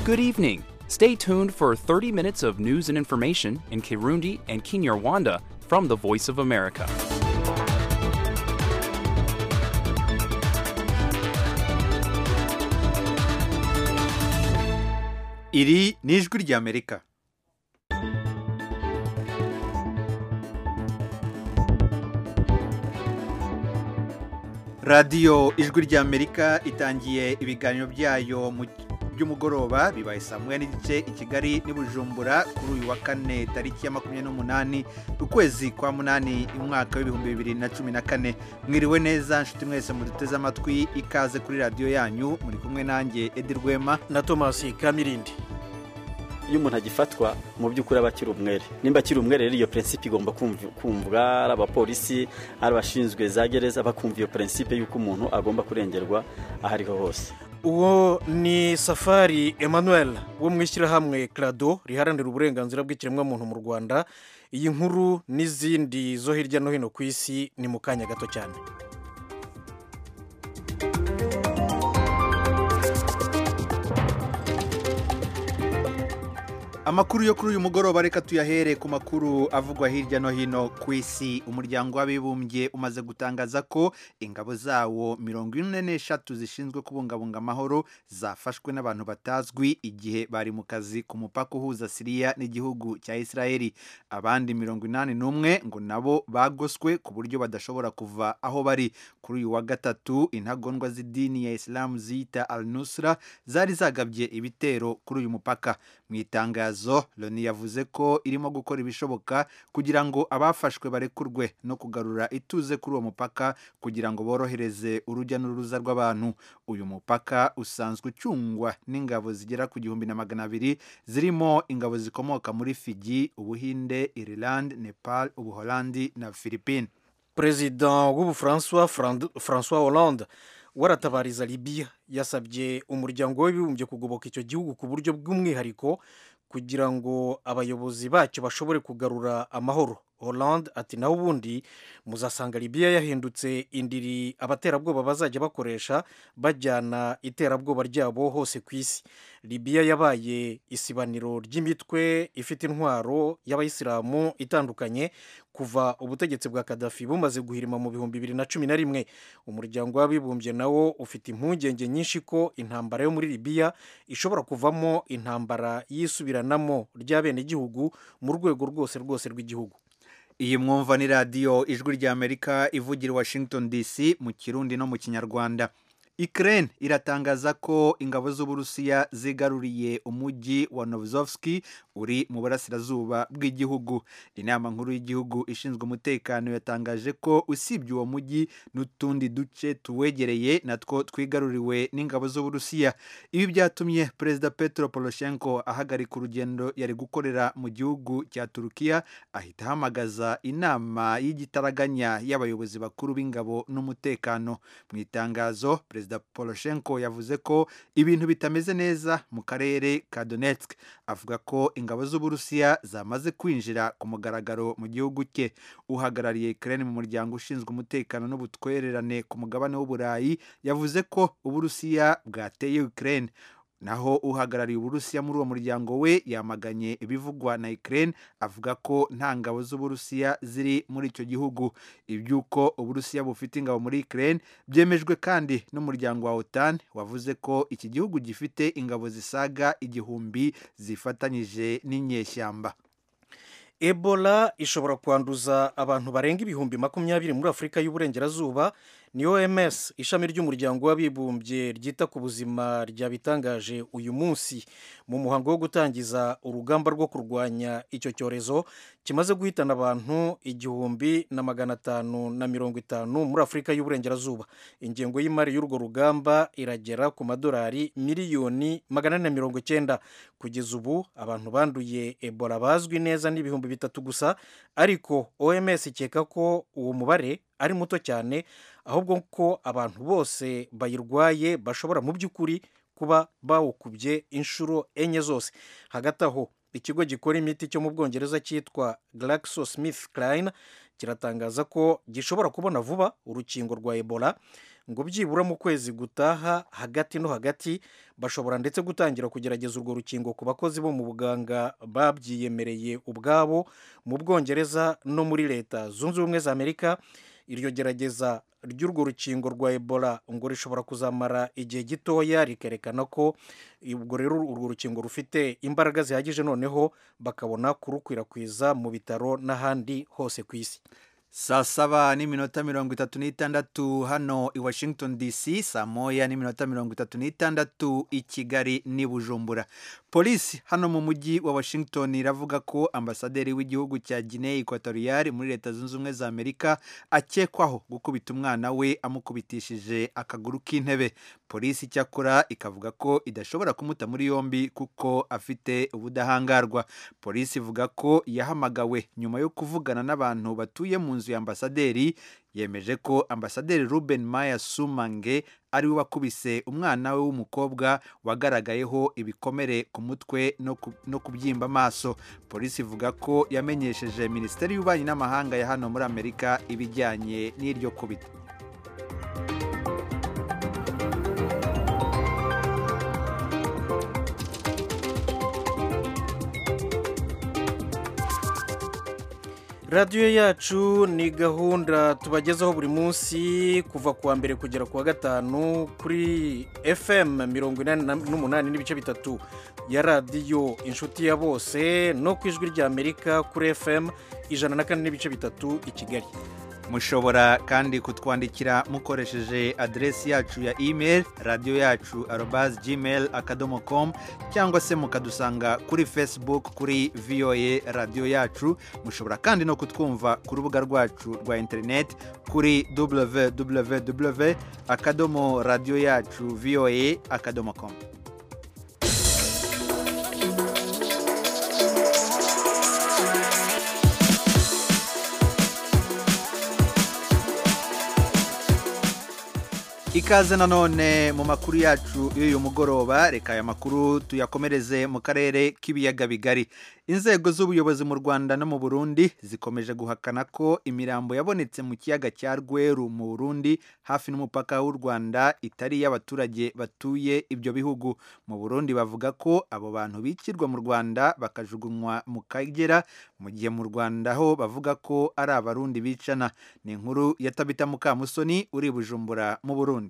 Good evening. Stay tuned for 30 minutes of news and information in Kirundi and Kinyarwanda from the Voice of America. iri ni ijwi ry'amerika radiyo ijwi ry'amerika itangiye ibiganiro byayo mu- by'umugoroba bibaye saa moya n'igice i kigali n'i bujumbura kuri uyu wa kane tariki ya makumyabiri n'umunani ukwezi kwa munani umwaka w'ibihumbi bibiri na cumi na kane mwiriwe neza nshuti mwese muduteze amatwi ikaze kuri radiyo yanyu muri kumwe nanjye edi rwema na tomasi kamirindi iyo umuntu agifatwa mu by'ukuri aba akiri umwere nimba akiri umwere rero iyo prinsipe igomba kumv- kumvwa ari abapolisi ari abashinzwe za gereza bakumva iyo prinsipe y'uko umuntu agomba kurengerwa aho ariho hose uwo ni safari emmanuel wo mu ishyirahamwe crado riharanira uburenganzira bw'ikiremwamuntu mu rwanda iyi nkuru n'izindi zo hirya no hino ku isi ni mu kanya gato cyane Amakuru yo kuri uyu mugoroba reka tuyahere ku makuru avugwa hirya no hino ku isi. Umuryango w'abibumbye umaze gutangaza ko ingabo zawo mirongo ine n'eshatu zishinzwe kubungabunga amahoro zafashwe n'abantu batazwi igihe bari mu kazi ku mupaka uhuza Siriya n'igihugu cya Israeli. Abandi mirongo inani n'umwe ngo nabo bagoswe ku buryo badashobora kuva aho bari. Kuri uyu wa gatatu intagondwa z'idini ya Islam ziyita Al-Nusra zari zagabye ibitero kuri uyu mupaka. mu itangazo loni yavuze ko irimo gukora ibishoboka kugira ngo abafashwe barekurwe no kugarura ituze kuri uwo mupaka kugira ngo borohereze urujya n'uruza rw'abantu uyu mupaka usanzwe ucungwa n'ingabo zigera ku gihumbi na magana abiri zirimo ingabo zikomoka muri fiji ubuhinde ireland nepal ubuholandi na philippine perezida w'ubufaransa Fran- francois hollande waratabariza libiya yasabye umuryango w'abibumbye kugoboka icyo gihugu ku buryo bw'umwihariko kugira ngo abayobozi bacyo bashobore kugarura amahoro hollande ati naho ubundi muzasanga libiya yahindutse indiri abaterabwoba bazajya bakoresha bajyana iterabwoba ryabo hose ku isi libiya yabaye isibaniro ry'imitwe ifite intwaro y'abayisilamu itandukanye kuva ubutegetsi bwa kadafi bumaze guhirima mu bihumbi bibiri na cumi na rimwe umuryango w'abibumbye nawo ufite impungenge nyinshi ko intambara yo muri libiya ishobora kuvamo intambara y'isubiranamo ry'abenegihugu mu rwego rwose rwose rw'igihugu iyi mwumva ni radiyo ijwi ry'amerika ivugira i washington dc mu kirundi no mu kinyarwanda Ukraine iratangaza ko ingabo z'uburusiya zigaruriye umujyi wa novozovski uri mu burasirazuba bw'igihugu inama nkuru y'igihugu ishinzwe umutekano yatangaje ko usibye uwo mujyi n'utundi duce tuwegereye natwo twigaruriwe n'ingabo z'uburusiya ibi byatumye perezida petero poroshenko ahagarika urugendo yari gukorera mu gihugu cya turukiya ahita ahamagaza inama y'igitaraganya y'abayobozi bakuru b'ingabo n'umutekano mu itangazo perezida poroshenko yavuze ko ibintu bitameze neza mu karere ka donetsk avuga ko ingabo z'uburusiya zamaze kwinjira ku mugaragaro mu gihugu cye uhagarariye ukraine mu muryango ushinzwe umutekano n'ubutwererane ku mugabane w'uburayi yavuze ko uburusiya bwateye ukraine naho uhagarariye uburusiya muri uwo muryango we yamaganye ibivugwa na ukraine avuga ko nta ngabo z'uburusiya ziri muri icyo gihugu iby'uko uburusiya bufite ingabo muri ukraine byemejwe kandi n'umuryango wa otan wavuze ko iki gihugu gifite ingabo zisaga igihumbi zifatanyije n'inyeshyamba ebola ishobora kwanduza abantu barenga ibihumbi makumyabiri muri afurika y'uburengerazuba ni oms ishami ry'umuryango w'abibumbye ryita ku buzima ryabitangaje uyu munsi mu muhango wo gutangiza urugamba rwo kurwanya icyo cyorezo kimaze guhitana abantu igihumbi na magana atanu na mirongo itanu muri afurika y'uburengerazuba ingengo y'imari y'urwo rugamba iragera ku madolari miliyoni magana ane na mirongo icyenda kugeza ubu abantu banduye ebola bazwi neza n'ibihumbi bitatu gusa ariko oms ikeka ko uwo mubare ari muto cyane ahubwo ko abantu bose bayirwaye bashobora mu by'ukuri kuba bawukubye inshuro enye zose hagati aho ikigo gikora imiti cyo mu bwongereza cyitwa GlaxoSmithKline kiratangaza ko gishobora kubona vuba urukingo rwa Ebola ngo byibura mu kwezi gutaha hagati no hagati bashobora ndetse gutangira kugerageza urwo rukingo ku bakozi bo mu buganga babyiyemereye ubwabo mu bwongereza no muri leta zunze ubumwe za amerika iryo gerageza ry'urwo rukingo rwa ebola ngo rishobora kuzamara igihe gitoya rikerekana ko ubwo rero urwo rukingo rufite imbaraga zihagije noneho bakabona kurukwirakwiza mu bitaro n'ahandi hose ku isi saa saba n'iminota mirongo itatu n'itandatu hano i washington dc saa moya n'iminota mirongo itatu n'itandatu i kigali n'i bujumbura polisi hano mu mujyi wa washington iravuga ko ambasaderi w'igihugu cya guinea equatorial muri leta zunze ubumwe za amerika akekwaho gukubita umwana we amukubitishije akaguru k'intebe polisi icyakora ikavuga ko idashobora kumuta muri yombi kuko afite ubudahangarwa polisi ivuga ko yahamagawe nyuma yo kuvugana n'abantu batuye mu nzu ya ambasaderi yemeje ko ambasaderi ruben maya sumange ari we wakubise umwana we w'umukobwa wagaragayeho ibikomere ku mutwe no kubyimba amaso polisi ivuga ko yamenyesheje minisiteri y'ububanyi n'amahanga ya hano muri amerika ibijyanye n'iryo kubita radiyo yacu ni gahunda tubagezaho buri munsi kuva ku wa mbere kugera ku wa gatanu kuri fm mirongo inani n'umunani n'ibice bitatu ya radiyo inshuti ya bose no ku ijwi ry'amerika kuri fm ijana na kane n'ibice bitatu i kigali mushobora kandi kutwandikira mukoresheje aderesi yacu ya imeri radiyo yacu arobazi gmail akadomo komu cyangwa se mukadusanga kuri fesibuku kuri voa radiyo yacu mushobora kandi no kutwumva ku rubuga rwacu rwa interineti kuri www akadomo radiyo yacu voa akadomo komu ikaze nanone mu makuru yacu y'uyu mugoroba reka aya makuru tuyakomereze mu karere k'ibiyaga bigari inzego z'ubuyobozi mu rwanda no mu burundi zikomeje guhakana ko imirambo yabonetse mu kiyaga cya rweru mu burundi hafi n'umupaka w'u rwanda itari iy'abaturage batuye ibyo bihugu mu burundi bavuga ko abo bantu bikirwa mu rwanda bakajugunywa mu kagera mu gihe mu rwanda ho bavuga ko ari abarundi bicana ni inkuru ya tabita mukamusoni uri bujumbura mu burundi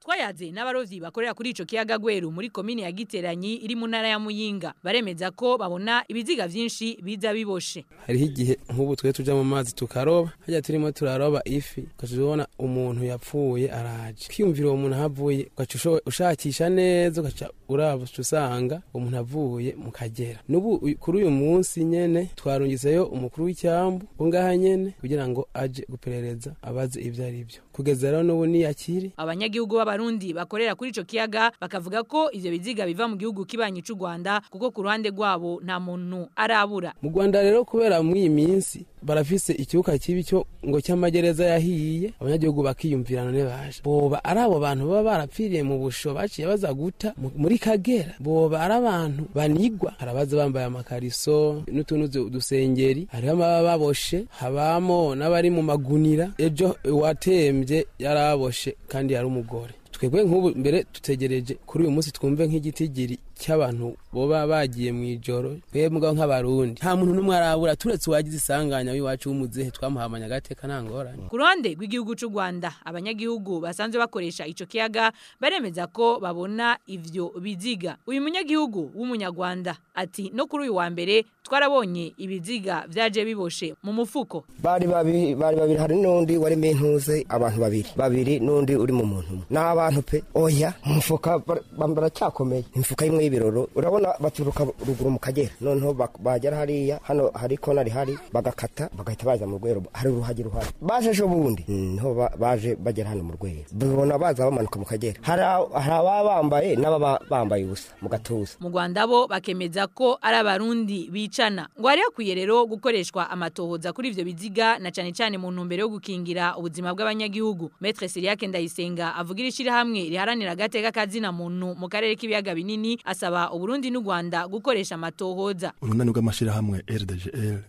twayatse n'abarozi bakorera kuri icyo kiyaga gweru muri komini ya giteranyi iri mu ntara ya muyinga baremeza ko babona ibiziga byinshi biza biboshe hariho igihe nk'ubu twe tujya mu mazi tukaroba hajya turimo turaroba ifi ugaca ubona umuntu yapfuye araje kwiyumvira uwo muntu ahavuye ugaca ushakisha neza ugaca uraba usanga umuntu avuye mu kagera n'ubu kuri uyu munsi nyine twarungiseyo umukuru w'icyambu ngaha nyine kugira ngo ajye guperereza abaze ibyo ari byo kugeza rero n'ubu niyakiri abanyagihugu baba abarundi bakorera kuri ico kiyaga bakavuga ko ivyo biziga biva mu gihugu kibanyi c'u Rwanda kuko ku ruhande rwabo nta muntu arabura mu Rwanda rero kubera muri iyi minsi barafise ikibuga kibi cyo ngo cy'amagereza yahiye abanyagihugu bakiyumvira none baje boba ari abo bantu baba barapfiriye mu busho baciye baza guta muri kagera boba ari abantu banigwa harabaza bambaye amakariso n'utuntu dusengeri hariho amaba baboshe habamo n'abari mu magunira ejo watembye yari aboshe kandi yari umugore twebwe nk'ubu mbere dutegereje kuri uyu munsi twumve nk'igitigiri cy'abantu boba bagiye mu ijoro twebwe nk'abarundi nta muntu n'umwe arabura turetse uwagize isanganya w'iwacu w'umuzehe twamuhamanya agateka nta ngorane ku ruhande rw'igihugu cy'u rwanda abanyagihugu basanzwe bakoresha icyo kiyaga baremeza ko babona ibyo biziga uyu munyagihugu w'umunyarwanda ati no kuri uyu wa mbere twarabonye ibiziga byaje biboshe mu mufuko bari babiri bari babiri hari n'undi wari intuze abantu babiri babiri n'undi uri mu muntu n'aba abantu pe oya mu mufuka baracyakomeye imifuka imwe y'ibiroro urabona baturuka ruguru mu kagera noneho bagera hariya hano hari kona rihari bagakata bagahita baza mu rwego hari uruhage ruhari baje ejo bundi niho baje bagera hano mu rwego babona baza bamanuka mu kagera hari ababa bambaye n'ababa bambaye ubusa mu gatuza mu rwanda bo bakemeza ko ari abarundi bicana ngo hari hakwiye rero gukoreshwa amatohoza kuri ibyo biziga na cyane cyane mu ntumbero yo gukingira ubuzima bw'abanyagihugu metre siriake ndayisenga avugira ishyirahamwe riharanira agateka kazina muntu mu karere k'ibiyaga binini asaba uburundi n'u rwanda gukoresha amatohoza urunani rw'amashyirahamwe rdgl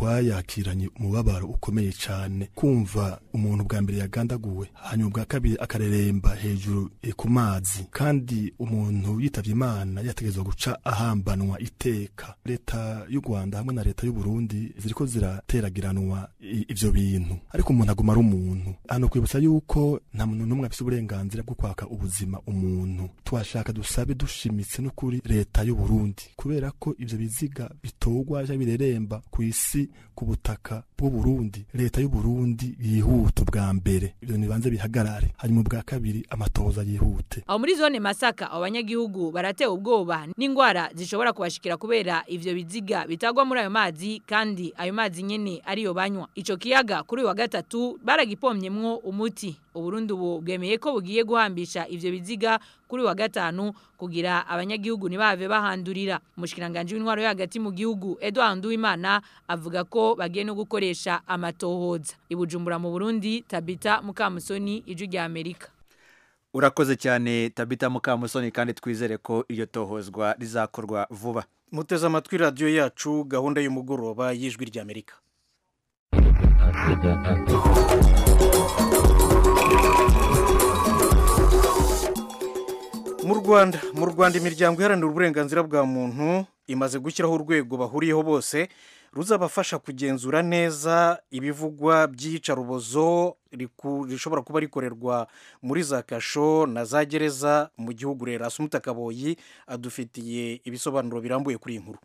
twayakiranye umubabaro ukomeye cyane kumva umuntu bwa mbere yagandaguwe hanyuma ubwa kabiri akareremba hejuru eh, ku mazi kandi umuntu yitabye imana yategerezwa guca ahambanwa iteka leta y'u rwanda hamwe na leta y'uburundi ziriko zirateragiranwa i- ivyo bintu ariko umuntu aguma ari umuntu hano kwibutsa yuko nta muntu n'umwe afise uburenganzira bwo kwaka ubuzima umuntu twashaka dusabe dushimitse no kuri leta y'uburundi kubera ko ivyo biziga bitogwa cyangwa bireremba ku isi ku butaka bw'uburundi leta y'uburundi yihuta ubwa mbere ibyo nibanze bihagarare hanyuma ubwa kabiri amatoza yihute aho muri zone masaka abo banyagihugu baratewe ubwoba n'indwara zishobora kubashikira kubera ivyo biziga bitagwa muri ayo mazi kandi ayo mazi nyene ariyo banywa ico kiyaga kuri uyu wa gatatu baragipomyemwo umuti uburundi ubu bwemeye ko bugiye guhambisha ivyo biziga kuri uyu wa gatanu kugira abanyagihugu ntibave bahandurira umushikiranganji w'intwaro yo hagati mu gihugu edward nduwimana avuga ko bagiye no gukoresha amatohoza i bujumbura mu burundi tabita mukamusoni ijwi rya amerika urakoze cyane tabita mukamusoni kandi twizere ko iryo tohozwa rizakorwa vuba muteze amatwi radiyo yacu gahunda y'umugoroba y'ijwi ry'amerika mu rwanda mu rwanda imiryango iharanira uburenganzira bwa muntu imaze gushyiraho urwego bahuriyeho bose ruzabafasha kugenzura neza ibivugwa by'iyicarubozo riku- rishobora kuba rikorerwa muri za kasho na za gereza mu gihugu rero asumuta kaboyi adufitiye ibisobanuro birambuye kuri iyi nkuru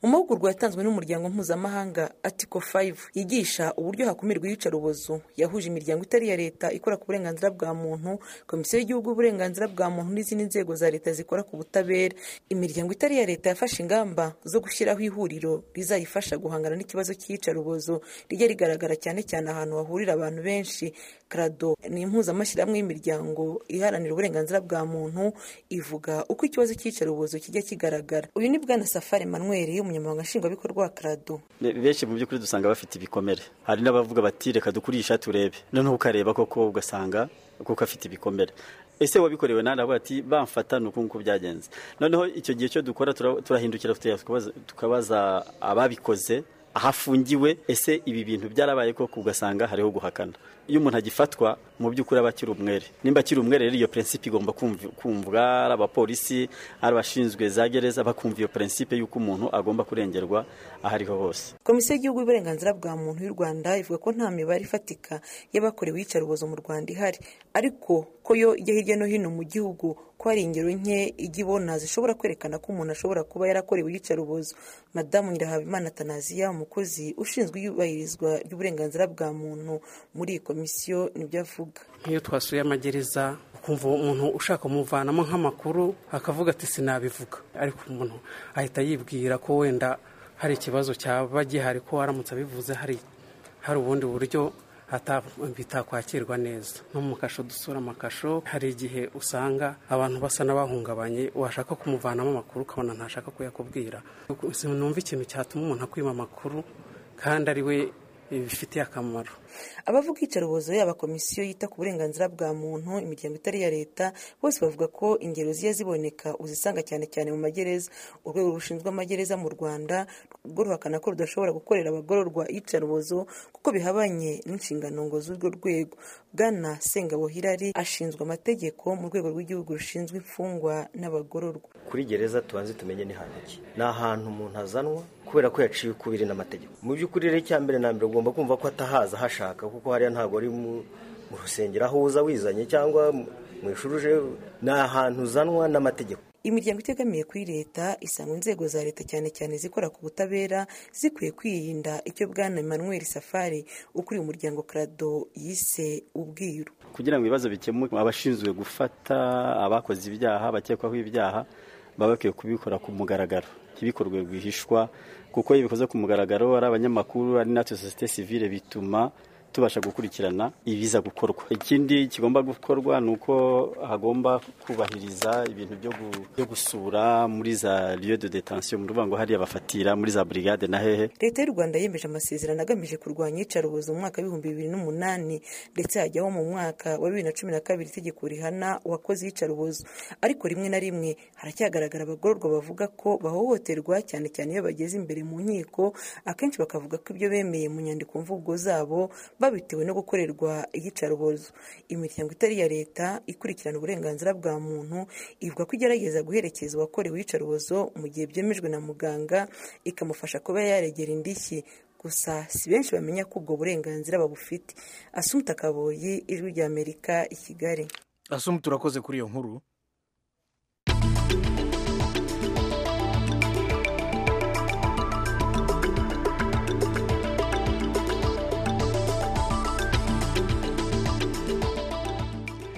mu mahugurwa yatanzwe n'umuryango mpuzamahanga atiko 5 yigisha uburyo hakumirwa iyicarubozo yahuje imiryango itari iya leta ikora ku burenganzira bwa muntu komisiyo y'igihugu y'uburenganzira bwa muntu n'izindi nzego za leta zikora ku butabera imiryango itari iya leta yafashe ingamba zo gushyiraho ihuriro rizayifasha guhangana n'ikibazo cy'iyicarubozo rijya rigaragara cyane cyane ahantu hahurira abantu benshi krado ni impuzamashyirahamwe y'imiryango iharanira uburenganzira bwa muntu ivuga uko ikibazo cy'iyicarubozo kijya kigaragara uyu ni bwana safari manuel umunyamabanga nshingwabikorwa wa krado Ne- benshi mu by'ukuri dusanga bafite ibikomere hari n'abavuga bati reka dukurisha turebe noneho ukareba koko ugasanga kuko afite ibikomere ese wabikorewe nawe aravuga ati bamfata ni uku nguku byagenze noneho icyo gihe cyo dukora tura- turahindukira tukabaza- tukabaza ababikoze ahafungiwe ese ibi bintu byarabaye koko ugasanga hariho guhakana iyo umuntu agifatwa mu by'ukuri aba akiri umwere nimba akiri umwere rero iyo prinsipe igomba kumv- kumvwa ari abapolisi ari abashinzwe za gereza bakumva iyo prinsipe y'uko umuntu agomba kurengerwa aho ariho hose komisiyo y'igihugu y'uburenganzira bwa muntu y'u rwanda ivuga ko nta mibare ifatika y'abakorewe iyicarubozo mu rwanda ihari ariko ko yo ijya hirya no hino mu gihugu ko hari ingero nke ijya ibona zishobora kwerekana ko umuntu ashobora kuba yarakorewe iyicarubozo madamu nyirahabimana atanaziya umukozi ushinzwe iyubahirizwa ry'uburenganzira bwa muntu muri iyi komisiyo nibyo avuga nk'iyo twasuye amagereza ukumva umuntu ushaka kumuvanamo nk'amakuru akavuga ati sinabivuga ariko umuntu ahita yibwira ko wenda hari ikibazo cyaba gihari ko aramutse abivuze hari hari ubundi buryo ata- bitakwakirwa neza no mu kasho dusura amakasho hari igihe usanga abantu basa n'abahungabanye washaka kumuvanamo amakuru ukabona ntashaka kuyakubwira sinumva ikintu cyatuma umuntu akwima amakuru kandi ari we bifitiye akamaro abavuga iyicarubozo yaba komisiyo yita ku burenganzira bwa muntu imiryango itari iya leta bose bavuga ko ingero zijya ziboneka uzisanga cyane cyane mu magereza urwego rushinzwe amagereza mu rwanda rwo ruhakana ko rudashobora gukorera abagororwa iyicarubozo kuko bihabanye n'inshingano ngo z'urwo rwego bwana sengabo hirari ashinzwe amategeko mu rwego rw'igihugu rushinzwe imfungwa n'abagororwa kuri gereza tubanze tumenye ni hantu ki ni ahantu umuntu azanwa kubera ko yaciye ukubiri n'amategeko mu by'ukuri rero icya mbere na mbere ugomba kumva ko atahaza hashaka kuko hariya ntabwo ari mu mu rusengero aho uza wizanye cyangwa mu- mu ishuri uje ni ahantu uzanwa n'amategeko imiryango itegamiye kuri leta isanga inzego za leta cyane cyane zikora ku butabera zikwiye kwirinda icyo bwana emmanuel safari ukuriye umuryango krado yise ubwiru kugira ngo ibibazo bikemuke abashinzwe gufata abakoze ibyaha abakekwaho ibyaha baba bakwiye kubikora ku mugaragaro ntibikorwe rwihishwa kuko iyo bikoze ku mugaragaro ari abanyamakuru ari natwe sosiyete sivile bituma tubasha gukurikirana ibiza gukorwa ikindi kigomba gukorwa ni uko hagomba kubahiriza ibintu byo gu- byo gusura muri za lieu de detention mu rubango hariya bafatira muri za brigade na hehe leta y'u rwanda yemeje amasezerano agamije kurwanya iyicarubozo mu mwaka w'ibihumbi bibiri n'umunani ndetse hajyaho mu mwaka wa bibiri na cumi na kabiri itegeko rihana uwakoze iyicarubozo ariko rimwe na rimwe haracyagaragara abagororwa bavuga ko bahohoterwa cyane cyane iyo bageze imbere mu nkiko akenshi bakavuga ko ibyo bemeye mu nyandiko mvugo zabo babitewe no gukorerwa iyicarubozo imiryango itari iya leta ikurikirana uburenganzira bwa muntu ivuga ko igerageza guherekeza uwakorewe iyicarubozo mu gihe byemejwe na muganga ikamufasha kuba yaregera indishyi gusa si benshi bamenya ko ubwo burenganzira babufite asumta kaboyi ijwi ry'amerika i kigali asumu turakoze kuri iyo nkuru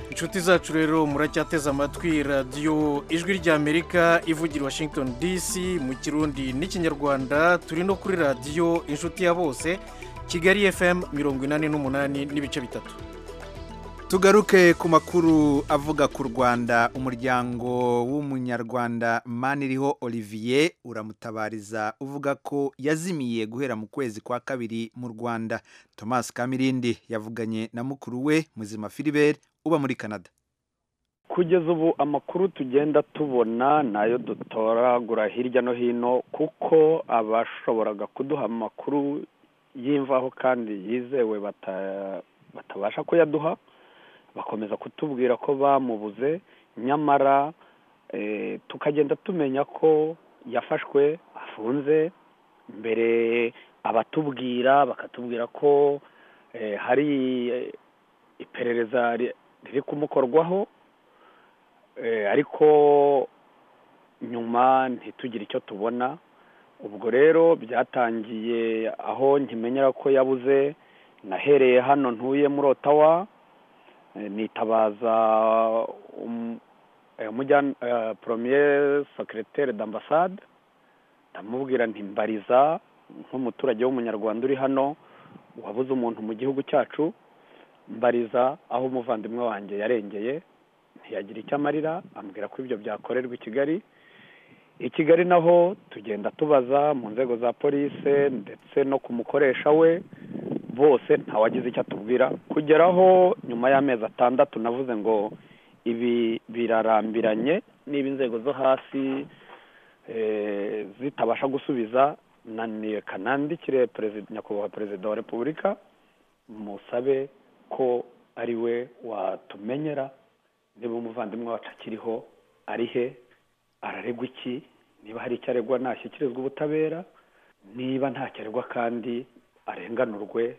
inshuti zacu rero muracyateze amatwi radiyo ijwi ry'amerika ivugira i washington dc mu kirundi n'ikinyarwanda turi no kuri radiyo inshuti ya bose kigali fm mirongo inani n'umunani n'ibice bitatu tugaruke ku makuru avuga ku rwanda umuryango w'umunyarwanda maniriho olivier uramutabariza uvuga ko yazimiye guhera mu kwezi kwa kabiri mu rwanda thomas kamirindi yavuganye na mukuru we muzima philibert uba muri canada kugeza ubu amakuru tugenda tubona nayo dutoragura hirya no hino kuko abashoboraga kuduha amakuru y'imvaho kandi yizewe bata- batabasha kuyaduha bakomeza kutubwira ko bamubuze nyamara eh, tukagenda tumenya ko yafashwe afunze mbere abatubwira bakatubwira ko eh, hari eh, iperereza ri- riri kumukorwaho Eh, ariko nyuma ntitugire icyo tubona ubwo rero byatangiye aho nkimenyera ko yabuze nahereye hano ntuye muri otawa eh, nitabaza um- eh, umujyan- eh, premier secretaire d'ambassade ndamubwira nti mbariza nk'umuturage w'umunyarwanda uri hano wabuze umuntu mu gihugu cyacu mbariza aho umuvandimwe wanjye yarengeye ntiyagira icyo amarira ambwira ko ibyo byakorerwa i kigali i kigali naho tugenda tubaza mu nzego za polise ndetse no ku mukoresha we bose ntawagize icyo atubwira kugeraho nyuma y'amezi atandatu navuze ngo ibi birarambiranye niba inzego zo hasi eh, zitabasha gusubiza nanireka nandikire perezida- nyakubahwa perezida wa repubulika musabe ko ari we watumenyera niba umuvandimwe wacu akiriho ari he araregwa iki niba hari icyo aregwa nashyikirizwa ubutabera niba ntacyo aregwa kandi arenganurwe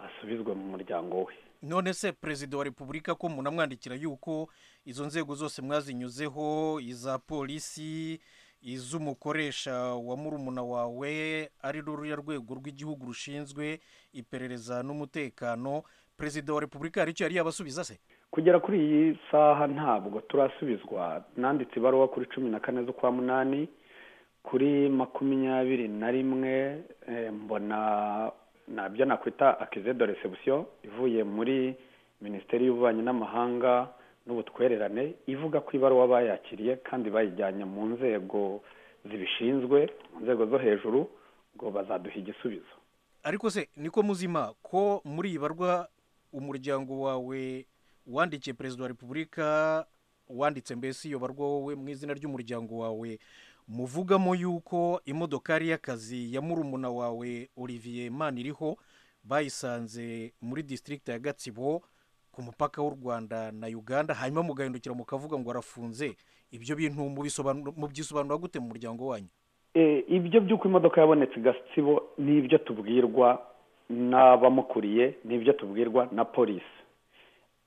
asubizwe mu muryango we none se perezida wa repubulika ko umuntu amwandikira yuko izo nzego zose mwazinyuzeho iza polisi iz'umukoresha wa murumuna wawe ari ruriya rwego rw'igihugu rushinzwe iperereza n'umutekano perezida wa repubulika hari icyo yari yabasubiza se kugera kuri iyi saha ntabwo turasubizwa nanditse ibaruwa kuri cumi na kane z'ukwa munani kuri makumyabiri na rimwe eh, mbona nabyo nakwita akize de resebusiyo ivuye muri minisiteri y'ububanyi n'amahanga n'ubutwererane ivuga ko ibaruwa bayakiriye kandi bayijyanye mu nzego zibishinzwe mu nzego zo hejuru ngo bazaduha igisubizo ariko se niko muzima ko muri iyi barwa umuryango wawe wandikiye perezida wa repubulika wanditse mbese iyo barwa wowe mu izina ry'umuryango wawe muvugamo y'uko imodokari y'akazi ya murumuna wawe olivier man iriho bayisanze muri disitirigiti ya gatsibo ku mupaka w'u rwanda na uganda hanyuma mugahindukira mukavuga ngo arafunze ibyo bintu mubisobanura- mubyisobanura gute mu muryango wanyu Eh, ibyo by'uko imodoka yabonetse i gatsibo ni ibyo tubwirwa n'abamukuriye ni ibyo tubwirwa na polisi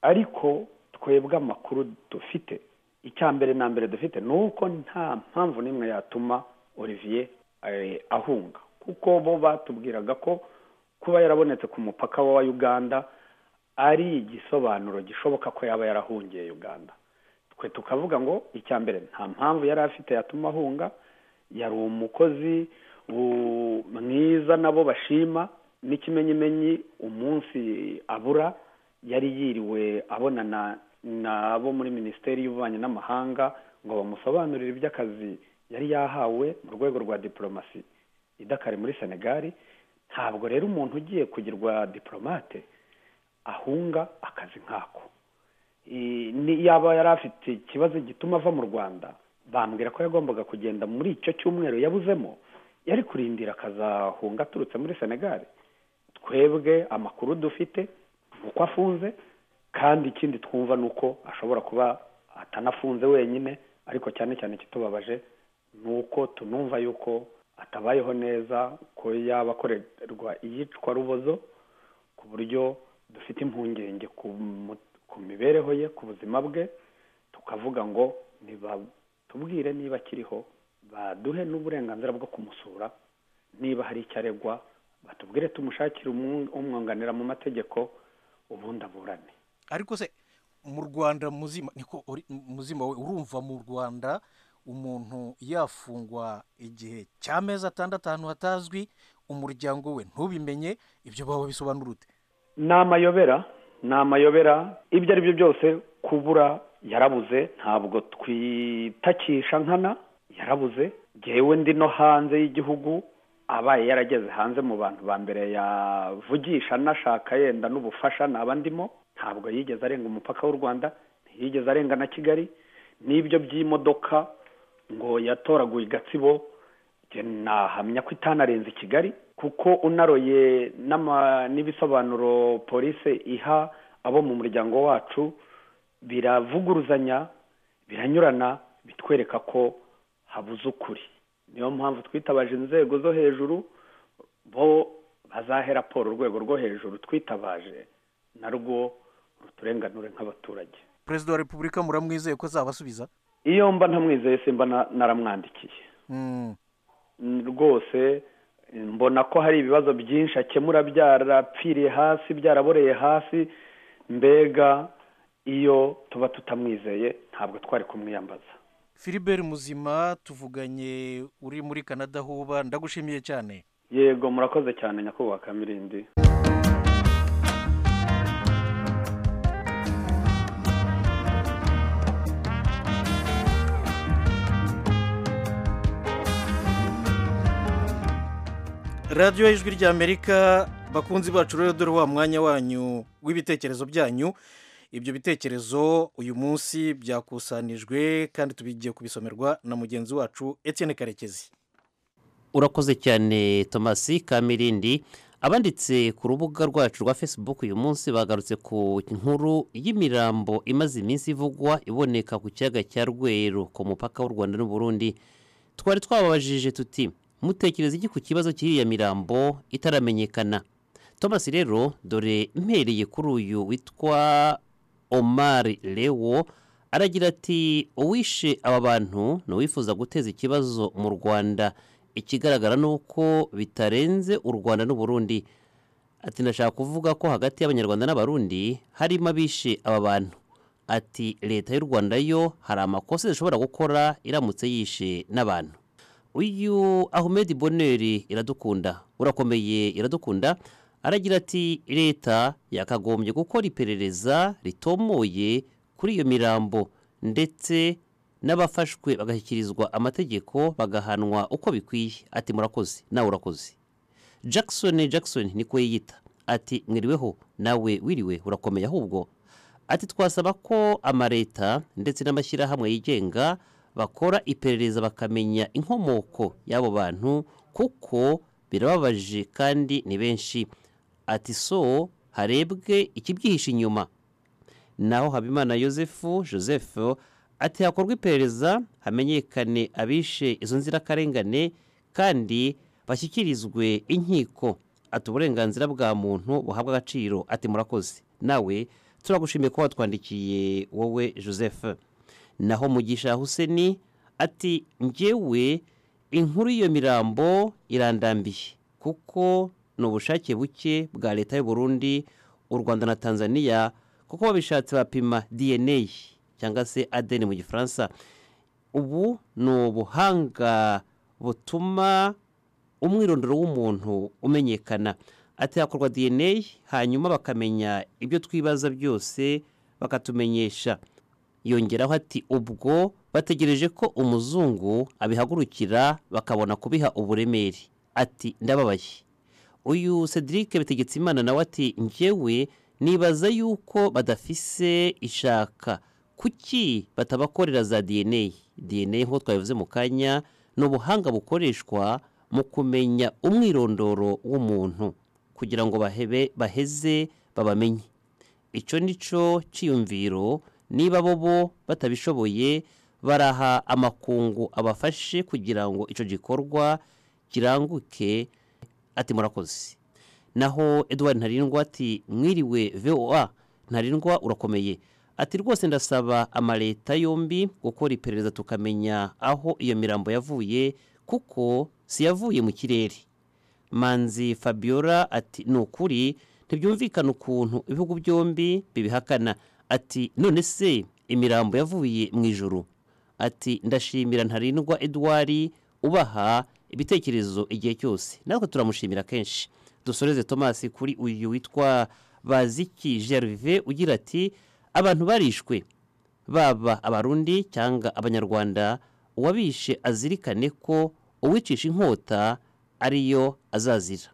ariko twebwe amakuru dufite icya mbere na mbere dufite ni uko nta mpamvu n'imwe yatuma olivier eh, ahunga kuko bo batubwiraga ko kuba yarabonetse ku mupaka wa uganda ari igisobanuro gishoboka ko yaba yarahungiye uganda twe tukavuga ngo icya mbere nta mpamvu yari afite yatuma ahunga yari umukozi u- mwiza nabo bashima n'ikimenyimenyi umunsi abura yari yiriwe abonana n'abo muri minisiteri y'ububanyi n'amahanga ngo bamusobanurire iby'akazi yari yahawe mu rwego rwa diporomasi idakari muri senegali ntabwo rero umuntu ugiye kugirwa diporomate ahunga akazi nk'ako yaba yari afite ikibazo gituma ava mu rwanda bambwira ko yagombaga kugenda muri icyo cyumweru yabuzemo yari kurindira akazahunga aturutse muri senegal twebwe amakuru dufite uko afunze kandi ikindi twumva ni uko ashobora kuba atanafunze wenyine ariko cyane cyane ikitubabaje ni uko tunumva yuko atabayeho neza ko yaba akorerwa iyicwa rubozo ku buryo dufite impungenge ku mibereho ye ku buzima bwe tukavuga ngo nibatubwire niba akiriho baduhe n'uburenganzira bwo kumusura niba hari icyo aregwa batubwire tumushakire umwunganira mu mategeko ubundi aburane ariko se mu rwanda muzima niko uri- muzima we urumva mu rwanda umuntu yafungwa igihe cy'amezi atandatu ahantu hatazwi umuryango we ntubimenye ibyo baba bisobanura ute ni amayobera ni amayobera ibyo ari byo byose kubura yarabuze ntabwo twitakisha nkana yarabuze ngewe ndi no hanze y'igihugu abaye yarageze hanze mu bantu ba mbere yavugisha anashaka yenda n'ubufasha naba ndimo ntabwo yigeze arenga umupaka w'u rwanda ntiyigeze arenga na kigali n'ibyo by'imodoka ngo yatoraguye i gatsibo njye nahamya ko itanarenze i kigali kuko unaroye n'ama- n'ibisobanuro polisi iha abo mu muryango wacu biravuguruzanya biranyurana bitwereka ko habuze ukuri niyo mpamvu twitabaje inzego zo hejuru bo bazahe raporo urwego rwo hejuru twitabaje narwo ruturenganure nk'abaturage perezida wa repubulika muramwizeye ko azabasubiza iyo mba ntamwizeye simba na- naramwandikiye Mm, rwose mbona ko hari ibibazo byinshi akemura byarapfiriye hasi byaraboreye hasi mbega iyo tuba tutamwizeye ntabwo twari kumwiyambaza filibert muzima tuvuganye uri muri canada huba ndagushimiye cyane yego murakoze cyane nyakubahwa kamirindi radiyo y'ijwi ry'amerika bakunzi bacu rero dore wa mwanya wanyu w'ibitekerezo byanyu ibyo bitekerezo uyu munsi byakusanijwe kandi tubigiye kubisomerwa na mugenzi wacu etienne karekezi urakoze cyane tomasi kamirindi abanditse ku rubuga rwacu rwa facebook uyu munsi bagarutse ku nkuru y'imirambo imaze iminsi ivugwa iboneka ku kiyaga cya rweru ku mupaka w'u rwanda n'uburundi twari twababajije tuti mutekereza iki ku kibazo cy'iriya mirambo itaramenyekana thomas rero dore mpereye kuri uyu witwa omar lewo aragira ati uwishe aba bantu ni uwifuza guteza ikibazo mu rwanda ikigaragara ni uko bitarenze u rwanda n'uburundi ati ndashaka kuvuga ko hagati y'abanyarwanda n'abarundi harimo abishe aba bantu ati leta y'u rwanda yo hari amakosa ishobora gukora iramutse yishe n'abantu uyu ahmed boneri iradukunda urakomeye iradukunda aragira ati leta yakagombye gukora iperereza ritomoye kuri iyo mirambo ndetse n'abafashwe bagashyikirizwa amategeko bagahanwa uko bikwiye ati murakoze nawe urakoze jackson jackson niko yiyita ati mwiriweho nawe wiriwe urakomeye ahubwo ati twasaba ko amaleta ndetse n'amashyirahamwe yigenga bakora iperereza bakamenya inkomoko y'abo bantu kuko birababaje kandi ni benshi ati so harebwe ikibyihishe inyuma naho habimana yosefu joseph ati hakorwa iperereza hamenyekane abishe izo nzirakarengane kandi bashyikirizwe inkiko ati uburenganzira bwa muntu buhabwa agaciro ati murakoze nawe turagushimiye kuba watwandikiye wowe joseph naho mugisha huseni ati njyewe inkuru y'iyo mirambo irandambiye kuko ni ubushake buke bwa leta y'u Burundi u rwanda na tanzania kuko babishatse bapima dna cyangwa se adn mu gifaransa ubu ni ubuhanga butuma umwirondoro w'umuntu umenyekana ati hakorwa dna hanyuma bakamenya ibyo twibaza byose bakatumenyesha yongeraho ati ubwo bategereje ko umuzungu abihagurukira bakabona kubiha uburemere ati ndababaye uyu cedric bitegetse nawe ati njyewe nibaza yuko badafise ishaka kuki batabakorera za dna dna nk'uko twabivuze mu kanya ni ubuhanga bukoreshwa mu kumenya umwirondoro w'umuntu kugira ngo bahebe baheze babamenye icyo ni cyo cyiyumviro niba bo bo batabishoboye baraha amakungu abafashe kugira ngo icyo gikorwa kiranguke ati murakoze naho eduard ntarindwa ati mwiriwe voa ntarindwa urakomeye ati rwose ndasaba amaleta yombi gukora iperereza tukamenya aho iyo mirambo yavuye kuko si yavuye mu kirere manzi fabiola ati ni ukuri ntibyumvikana ukuntu ibihugu byombi bibihakana ati none se imirambo yavuye mu ijoro ati ndashimira ntarindwa eduard ubaha ibitekerezo igihe cyose natwe turamushimira kenshi dusoreze thomas kuri uyu witwa baziki gerve ugira ati abantu barishwe baba abarundi cyangwa abanyarwanda uwabishe azirikane ko uwicisha inkota ariyo azazira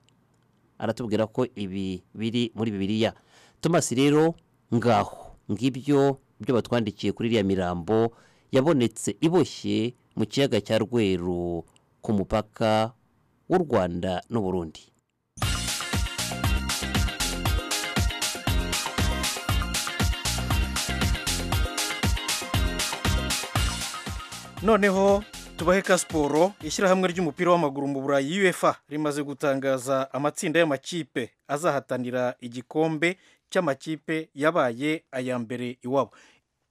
aratubwira ko ibi biri muri bibiliya thomas rero ngaho ngibyo byo batwandikiye kuri iriya mirambo yabonetse iboshye mu kiyaga cya rweru ku mupaka w'u rwanda n'uburundi noneho tubahe ka siporo ishyirahamwe ry'umupira w'amaguru mu burayi uefa rimaze gutangaza amatsinda y'amakipe azahatanira igikombe cy'amakipe yabaye aya mbere iwabo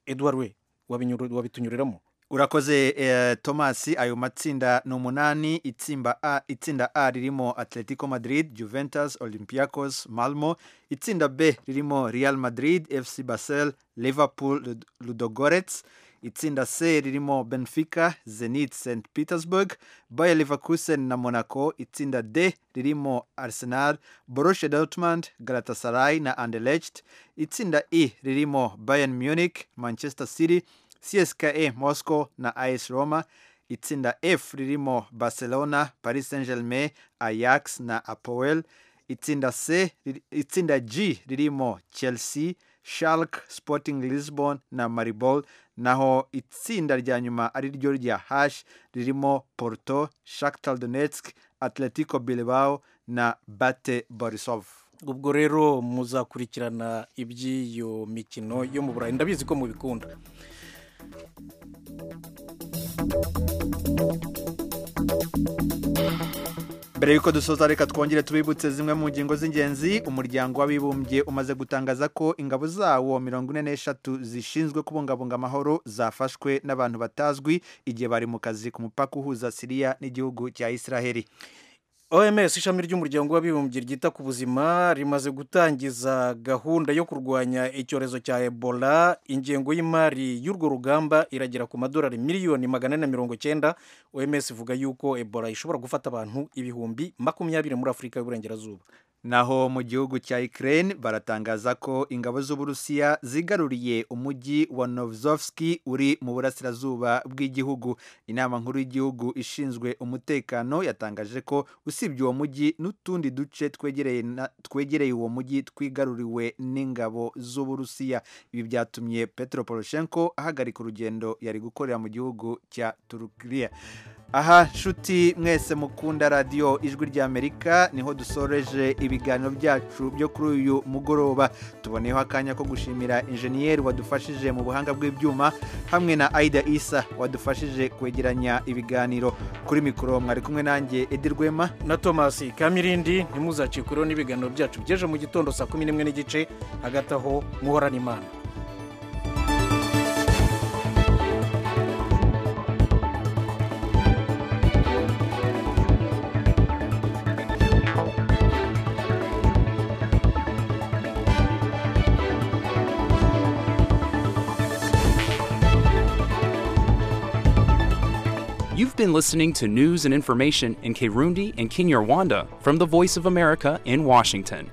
eduard we wabitunyuriramo urakoze eh, thomas ayo matsinda ni umunani itsinda a, itsinda a ririmo atletico madrid juventus olympiacos malmo itsinda b ririmo real madrid fc basel liverpool ludogorets itsinda c ririmo benfica zenit st petersburg bayer leverkusen na monaco itsinda d ririmo arsenal borussia dortmund galatasaray na anderlecht itsinda e ririmo bayern munich manchester city cska moscow na as roma itsinda f ririmo barcelona paris saint germain ajax na apoel itsinda c itsinda g ririmo chelsea shark sporting lisbon na maribol naho itsinda rya nyuma ari ryo rya hash ririmo porto shakhtar donetsk atletico bilbao na bate borisov ubwo rero muzakurikirana iby'iyo mikino yo mu burayi ndabizi ko mubikunda mbere y'uko dusoza reka twongere tubibutse zimwe mu ngingo z'ingenzi umuryango w'abibumbye umaze gutangaza ko ingabo zawo mirongo ine n'eshatu zishinzwe kubungabunga amahoro zafashwe n'abantu batazwi igihe bari mu kazi ku mupaka uhuza siriya n'igihugu cya israheli oms ishami ry'umuryango w'abibumbye ryita ku buzima rimaze gutangiza gahunda yo kurwanya icyorezo cya ebola ingengo y'imari y'urwo rugamba iragera ku madolari miliyoni magana ane na mirongo cyenda oms ivuga yuko ebola ishobora gufata abantu ibihumbi makumyabiri muri afurika y'uburengerazuba naho mu gihugu cya Ukraine baratangaza ko ingabo z'uburusiya zigaruriye umujyi wa Novzovski uri mu burasirazuba bw'igihugu inama nkuru y'igihugu ishinzwe umutekano yatangaje ko usibye uwo mujyi n'utundi duce twegereye na- twegereye uwo mujyi twigaruriwe n'ingabo z'uburusiya ibi byatumye Petro Poroshenko ahagarika urugendo yari gukorera mu gihugu cya Turkiya aha nshuti mwese mukunda radiyo ijwi ry'amerika niho dusoreje ibiganiro byacu byo kuri uyu mugoroba tuboneyeho akanya ko gushimira injeniyeri wadufashije mu buhanga bw'ibyuma hamwe na aida isa wadufashije kwegeranya ibiganiro kuri mikoro mwari kumwe nanjye edi rwema na thomas kamirindi ntimuzacikweho n'ibiganiro byacu by'ejo mu gitondo saa kumi n'imwe n'igice hagati aho muhorana imana You've been listening to news and information in Kirundi and Kinyarwanda from the Voice of America in Washington.